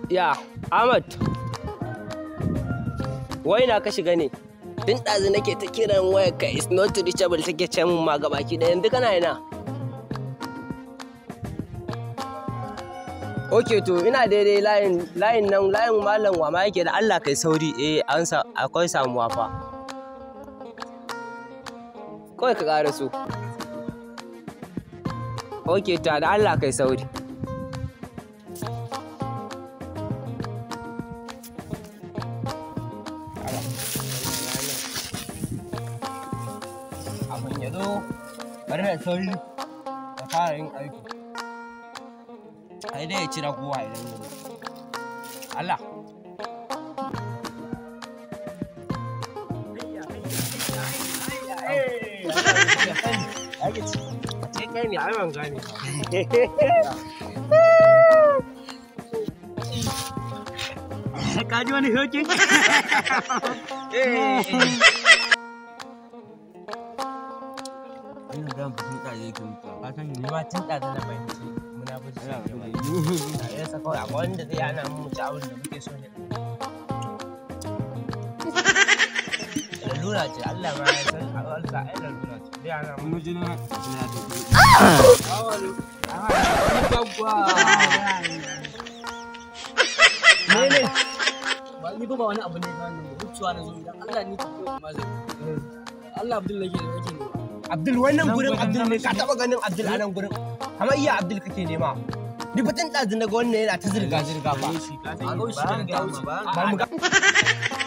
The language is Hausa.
Ya, Ahmad. Wai na ka shiga ne? Tun ɗazu nake ta kiran wayar ka is not reachable take ce mun ma gabaki da yanzu kana ina. Ok to ina daidai layin layin nan layin malam wa ma yake da Allah kai sauri eh an sa akwai samuwa fa. Kawai ka ƙara so. Ok to da Allah kai sauri. abin ya zo bari da sauri da fara yin aiki ai dai ya cira kowa idan ya zo Allah kai ne ai ban gane Ka ji wani hoki? wannan dan fitin da yake mutuwa ka san ni ma tun da na fahimci muna bin shi ne ya saka kawai akwai wanda zai hana mu ci abin da muke so ne lalura ce Allah ma ya san Allah ai lalura ce zai hana mu Mun ji na na da mene ba ni ba wani abu ne ba ni wucewa na zo idan Allah ni ta koyi ma zai Allah Abdul nake da nake ne Abdul wannan gurin Abdul ne ka taba ganin Abdul a nan gurin kamar iya Abdul kake nema ni fitin ɗazu na ga wannan yana ta zirga zirga ba a ga shi kan ta wuce ba mu ga